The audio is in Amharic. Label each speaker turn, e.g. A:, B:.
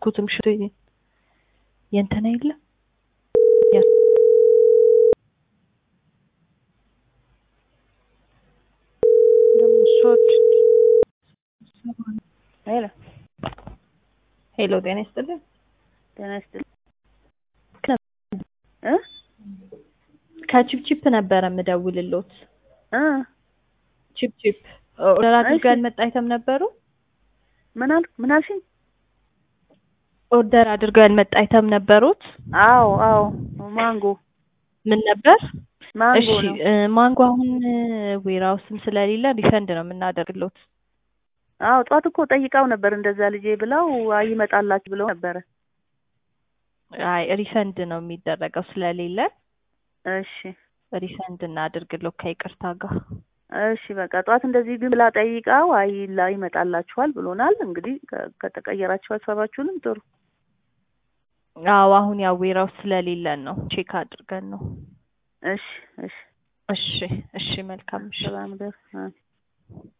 A: አልያዝኩትም። ሽቶ የእንትና የለም
B: ሄሎ
A: ሄሎ፣ ጤና ይስጥልን።
B: ጤና ይስጥልኝ እ
A: ከቺፕቺፕ ነበረ የምደውልሎት።
B: እ
A: ቺፕቺፕ ኦርደር አድርገው ያልመጣ አይተም ነበሩ።
B: ምን አልክ? ምን አልሽኝ?
A: ኦርደር አድርገው ያልመጣ አይተም ነበሩት።
B: አዎ አዎ ማንጎ
A: ምን ነበር?
B: ማንጎ
A: እሺ
B: ነው።
A: እ ማንጎ አሁን ዌራውስም ስለሌለ ሪፈንድ ነው የምናደርግሎት።
B: አዎ ጠዋት እኮ ጠይቃው ነበር እንደዛ ልጄ ብለው አይ ይመጣላችሁ ብለው ነበረ።
A: አይ ሪፈንድ ነው የሚደረገው ስለሌለ
B: እሺ
A: ሪፈንድ እናድርግሎት ከይቅርታ ጋር።
B: እሺ በቃ ጠዋት እንደዚህ ግን ብላ ጠይቃው አይ ላ ይመጣላችኋል ብሎናል። እንግዲህ ከ- ከተቀየራችሁ ሀሳባችሁንም ጥሩ።
A: አዎ አሁን ያው ዌራውስ ስለሌለን ነው ቼክ አድርገን ነው።
B: እሺ እሺ
A: እሺ እሺ መልካም እሺ
B: ሰላም ደር